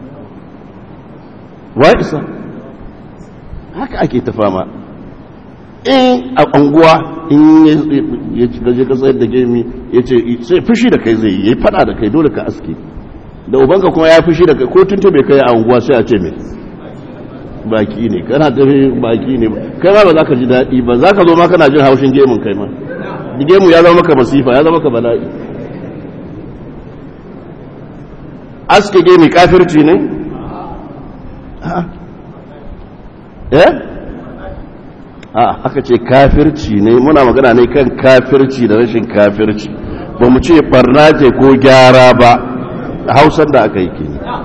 waye isa haka ake ta fama in a anguwa in ya gaje ka tsayar da gemi ya ce sai fushi da kai zai yi ya yi fada da kai dole ka aske da ubanka kuma ya fushi da kai ko tuntun bai kai a anguwa sai a ce mai baki ne kana tafi baki ne kai ma ba za ka ji daɗi ba za ka zo ma kana jin haushin gemun kai ma gemu ya zama maka masifa ya zama maka bala'i aske gemi kafirci ne eh a aka ce kafirci ne muna magana ne kan kafirci da rashin kafirci ba mu ce barna ce ko gyara ba hausar da aka yi ke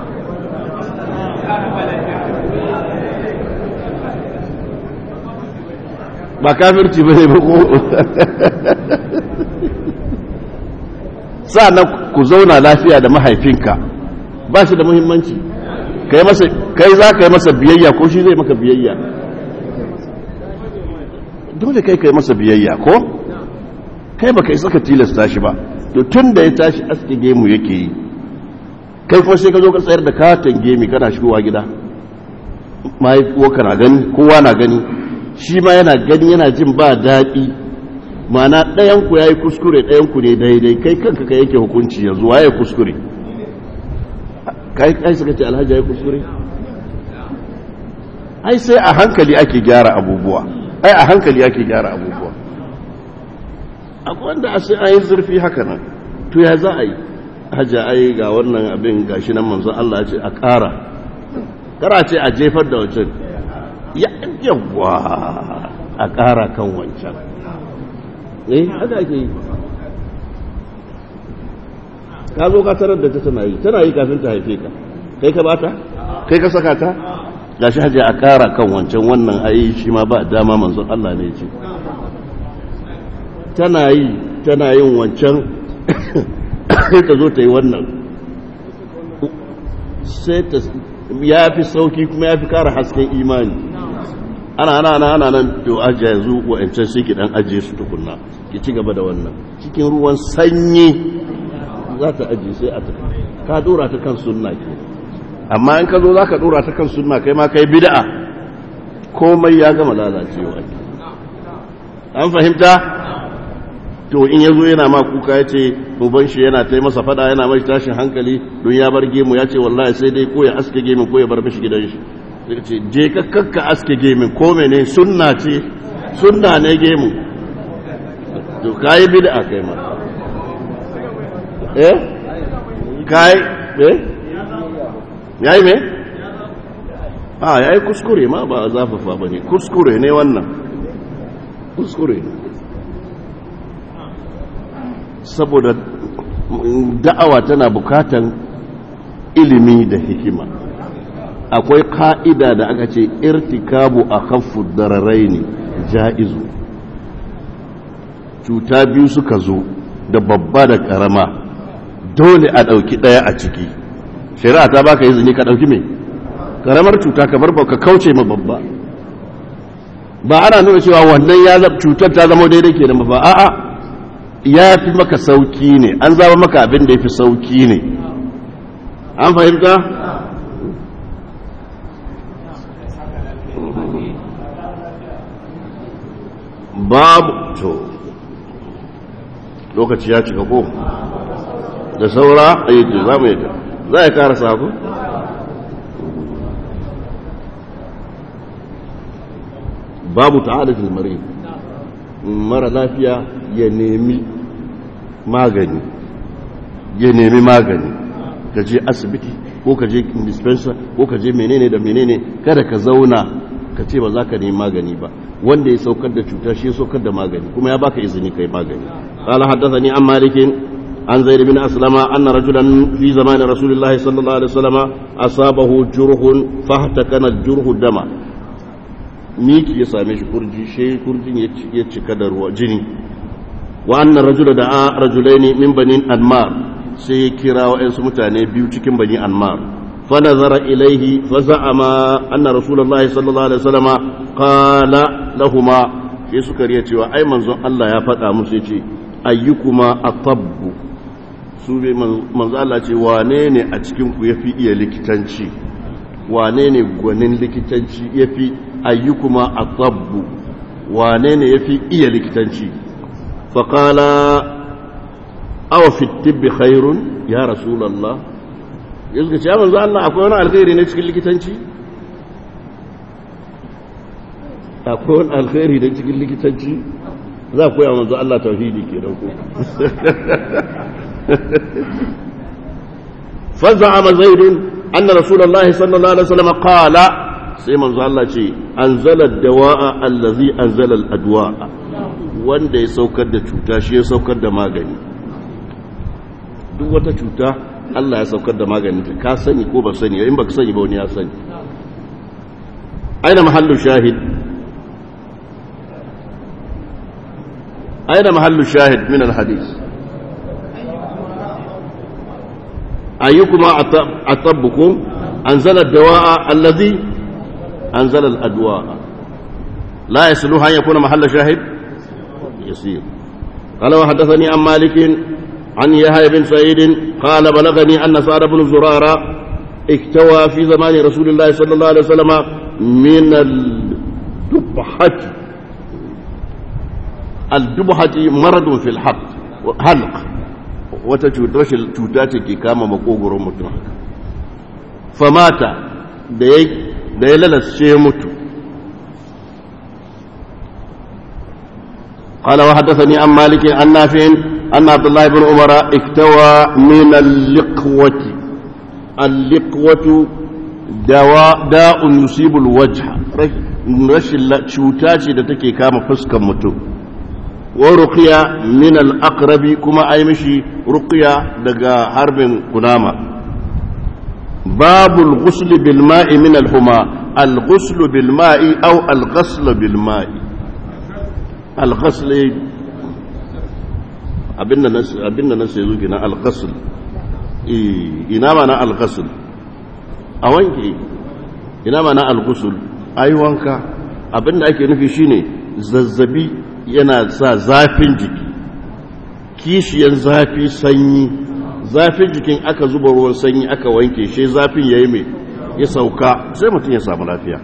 ba kafirci ba ne ba ko sa'annan ku zauna lafiya da mahaifinka ba shi da muhimmanci kai za ka yi masa biyayya ko shi zai maka biyayya dole kai kai masa biyayya ko kai baka isa ka tilasta shi ba to tun da ya tashi aske gemu yake yi kai kuma sai ka zo ka tsayar da katon gemi kana shigowa gida mahaifuwa na gani kowa na gani shi ma yana gani yana jin ba daɗi mana ɗayanku ya yi kuskure ɗayanku ne daidai kai kanka ka yake hukunci yanzu waye kuskure kai kai suka ce alhaji ya yi kuskure ai sai a hankali ake gyara abubuwa ai a hankali ake gyara abubuwa akwai wanda a sai ayi zurfi haka nan to ya za a yi hajja ai ga wannan abin gashi nan manzon Allah ya ce a ƙara kara ce a jefar da wancan ya yawa a ƙara kan wancan eh haka ake yi ka zo ka tarar da ta tana yi tana yi kafin ta haife ka kai ka bata kai ka saka ta gashi hajji a kara kan wancan wannan ayi shi ma ba dama manzon Allah ne ce tana yi tana yin wancan sai ta zo ta yi wannan sai ta ya fi sauki kuma ya fi kara hasken imani ana ana ana ana nan to ajiye yanzu wa'ancan sai ki dan ajiye su tukunna ki ci gaba da wannan cikin ruwan sanyi za ta ajiye sai a tafi ka dora ta kan sunna ke amma in ka zo za ka dora ta kan sunna kai ma kai bid'a komai ya gama lalacewa an fahimta to in ya zo yana ma kuka ya ce uban shi yana ta masa fada yana mai tashin hankali don ya bar gemu ya ce wallahi sai dai ko ya aske gemin ko ya bar mishi gidan shi sai ce je ka kakka aske gemin ko mene sunna ce sunna ne gemu to kayi bid'a kai ma eh kai eh yayi me a yayi kuskure ma ba zafafa bane kuskure ne wannan kuskure ne saboda da'awa tana bukatan ilimi da hikima akwai ka'ida da aka ce irtikabu a khaffu dararai ne ja'izu cuta biyu suka zo da babba da karama dole a ɗauki ɗaya a ciki shari'a ta baka izini ka ɗauki mai karamar cuta kamar ba ka kauce ma babba ba ana nuna cewa wannan ya cutar ta zama daidai ke da ba a'a ya fi maka sauki ne an zaba maka abin da ya fi sauki ne an fahimta? babu to lokaci ya cika ko da saura a yi za mu yi ta za a kara sako? babu ta'adatul marid mara lafiya ya nemi magani ya nemi magani ka je asibiti ko ka je dispenser ko ka je menene da menene kada ka zauna ka ce ba za ka nemi magani ba wanda ya saukar da cuta shi ya saukar da magani kuma ya baka izini kai magani qala haddathani an malikin an zaid bin aslama anna rajulan fi zaman rasulillahi sallallahu alaihi wasallam asabahu jurhun fahtakana jurhu dama miki ya same shi kurji shi kurjin ya cika da ruwa jini wa anna rajula da'a rajulaini min banin anmar sai ya kira wa'ansu mutane biyu cikin bani anmar fa nazara ilaihi fa za'ama anna rasulullahi sallallahu alaihi wasallama qala lahumma sai suka riya cewa ai manzon Allah ya faɗa musu yace ayyukuma atabbu su bai manzo Allah ce wane ne a cikin ku yafi iya likitanci wane ne gwanin likitanci yafi ayyukuma atabbu wane ne yafi iya likitanci fa qala aw fi tibbi khairun ya rasulullah yanzu ce ya manzo Allah akwai wani alkhairi ne cikin likitanci akwai wani alkhairi ne cikin likitanci za ku yi manzo Allah tauhidi ke dauko فزعم زيد أن رسول الله صلى الله عليه وسلم قال سيما الله شيء أنزل الدواء الذي أنزل الأدواء wanda ya saukar da cuta shi ya saukar da magani duk wata cuta Allah ya saukar da magani ka sani ko ba sani in baka sani ba wani ya sani aina mahallu shahid aina mahallu shahid min al-hadith أيكما أطبكم أنزل الدواء الذي أنزل الأدواء لا يسلوها أن يكون محل شاهد يصير قال وحدثني عن مالك عن يحيى بن سعيد قال بلغني أن سعد بن زرارة اكتوى في زمان رسول الله صلى الله عليه وسلم من الدبحة الدبحة مرض في الحق حلق wata rashin cuta ce ke kama makogoron mutum haka famata da ya lalasce ya mutu قال وحدثني عن مالك عن نافع أن عبد الله بن عمر اكتوى من اللقوة اللقوة دواء داء يصيب الوجه rashin cuta ce da take kama fuskan mutum wa ruqiya min al-aqrabi kuma ai mishi ruqiya daga harbin kunama babul ghusl bil ma'i min al-huma al-ghusl bil ma'i aw al-ghasl bil ma'i al-ghasl abinda nas abinda nas yazo gina al-ghasl ina mana al-ghasl a wanke ina mana al-ghusl ai wanka abinda ake nufi shine zazzabi yana sa zafin jiki kishiyan zafi sanyi zafin jikin aka zuba ruwan sanyi aka wanke shi zafin yayi mai ya sauka sai mutum ya samu lafiya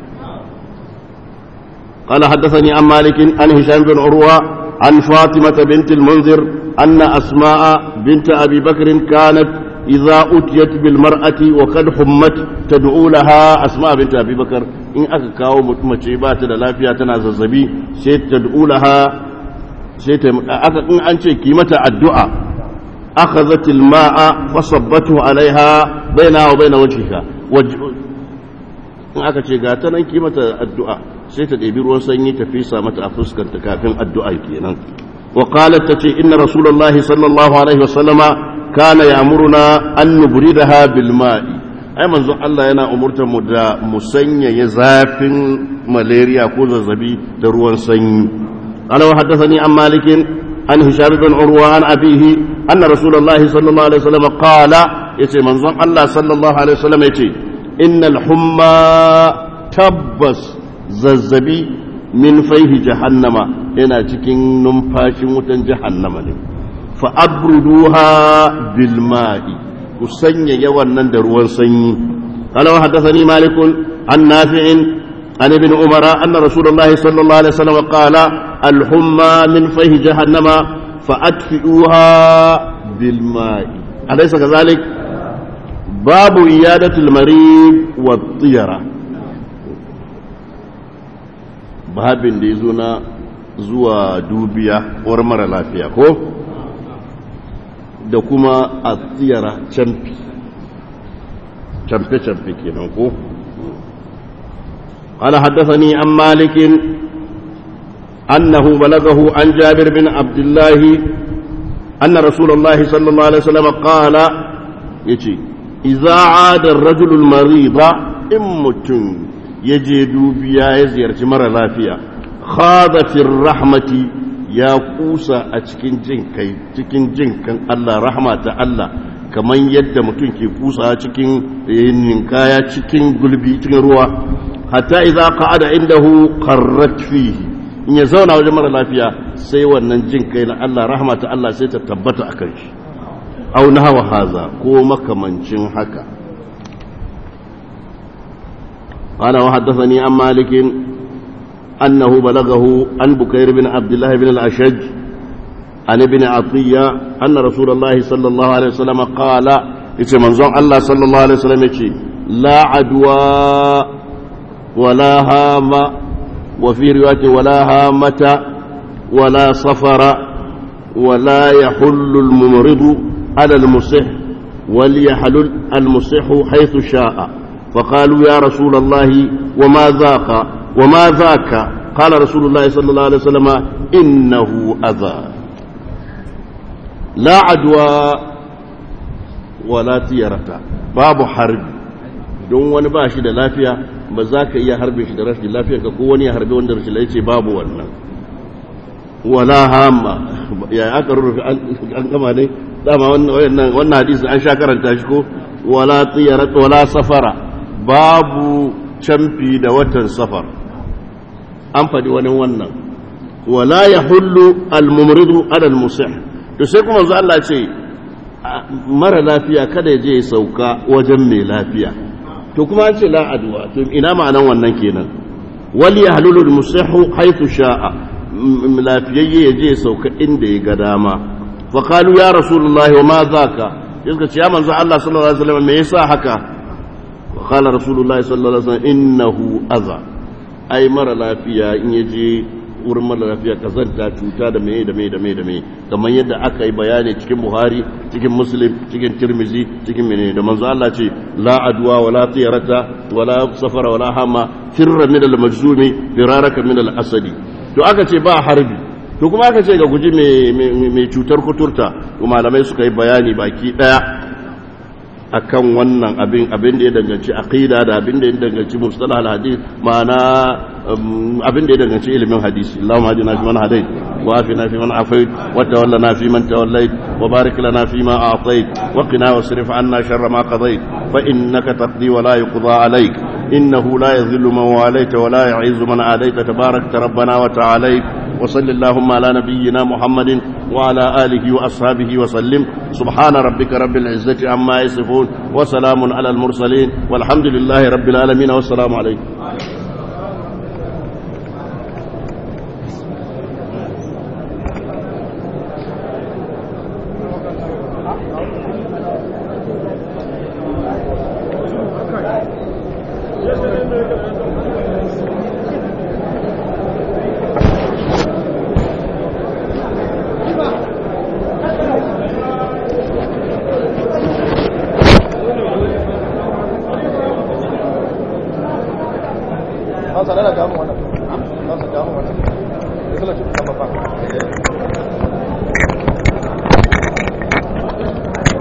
قال حدثني عن مالك عن هشام بن عروة عن فاطمة بنت المنذر أن أسماء بنت أبي بكر كانت إذا أتيت بالمرأة وقد حمت تدعو لها أسماء بنت أبي بكر إن أكاو متمشيبات للافية تناززبي سيت تدعو لها سيت إن أنت كيمة الدعاء أخذت الماء فصبته عليها بينها وبين وجهها وجه in aka ce ga ta nan ki mata addu'a sai ta ɗebi ruwan sanyi ta fisa mata a fuskanta kafin addu'a kenan wa qalat tace inna rasulullahi sallallahu alaihi wasallama kana ya'muruna an nubridaha bil ma'i ai manzon Allah yana umurtar mu da mu sanyaya zafin malaria ko zazzabi da ruwan sanyi ana wa haddathani an malikin an hisham bin urwa an abihi anna rasulullahi sallallahu alaihi wasallam qala yace manzon Allah sallallahu alaihi wasallam yace innal humma tabbas zazzabi min faihi jahannama yana cikin numfashin wutan jahannama ne فأبردوها بالماء وسنيا يوانا دروا سني قال وحدثني مالك عن نافع عن ابن عمر أن رسول الله صلى الله عليه وسلم قال الحمى من فيه جهنم فأدفئوها بالماء أليس كذلك باب إيادة المريض والطيرة باب ديزونا zuwa dubiya war mara lafiya ko da kuma a tsiyara camfi camfe-camfe kenan ko قال حدثني عن مالك أنه بلغه عن جابر بن عبد الله أن رسول الله صلى الله عليه وسلم قال يتي إذا عاد الرجل المريض إمتن يجد بيا يزير مرة لافية خاض في الرحمة ya kusa a cikin jin kai cikin jin kan Allah rahma ta Allah kamar yadda mutum ke kusa cikin ninkaya cikin gulbi cikin ruwa hatta idza qa'ada indahu qarrat fihi in ya zauna wajen mara lafiya sai wannan jin kai na Allah rahmata Allah sai ta tabbata akan shi aw nahwa haza ko makamancin haka قال وحدثني عن مالك أنه بلغه عن بكير بن عبد الله بن الأشج عن ابن عطية أن رسول الله صلى الله عليه وسلم قال يتي منظوم الله صلى الله عليه وسلم يتي لا عدوى ولا هام وفي رواية ولا هامة ولا صفر ولا يحل الممرض على المصح وليحلل المصح حيث شاء فقالوا يا رسول الله وما ذاك وما ذاك قال رسول الله صلى الله عليه وسلم إنه أذى لا عدوى ولا تيرة باب حرب don wani ba shi da lafiya ba za ka iya harbe shi da rashin lafiya ka ko wani ya harbe wanda rashin lafiya babu wannan wala hama ya aka rurrufe an gama ne dama wannan hadisi an sha karanta shi ko wala tiyara wala safara babu camfi da watan safar an faɗi wani wannan wala ya hullu almumridu alal musih to sai kuma zu Allah ce mara lafiya kada ya je ya sauka wajen mai lafiya to kuma an ce la adwa to ina ma'anan wannan kenan wal yahlulu almusihu haythu sha'a lafiyayye ya je ya sauka inda ya ga dama fa qalu ya rasulullahi wa ma zaka yaka ce ya manzo Allah sallallahu alaihi wasallam me yasa haka wa qala rasulullahi sallallahu alaihi wasallam innahu adha ai mara lafiya in ya je wurin mara lafiya kazanta cuta da mai da mai da mai da mai kamar yadda aka yi bayani cikin buhari cikin muslim cikin tirmizi cikin mene da manzo Allah ce la adwa wala tiyarata wala safara wala hama firra min al majzumi firaraka min al asadi to aka ce ba harbi to kuma aka ce ga guji mai cutar kuturta to malamai suka yi bayani baki daya akan wannan abin abin da ya danganci aqida da abin da ya danganci mustalah al-hadith ma'ana abin da ya danganci ilimin hadisi Allahumma hadina fi man hadait wa afina fi man afait wa tawallana fi man tawallait wa barik lana fi ma a'tait wa qina wasrif 'anna sharra ma qadait fa innaka taqdi wa la yuqda 'alayk innahu la yadhillu man walayta wa la yu'izzu man adayta tabarakta rabbana wa ta'alayt وصل اللهم على نبينا محمد وعلى آله وأصحابه وسلم سبحان ربك رب العزة عما يصفون وسلام على المرسلين والحمد لله رب العالمين والسلام عليكم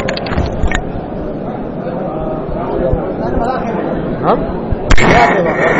Huh?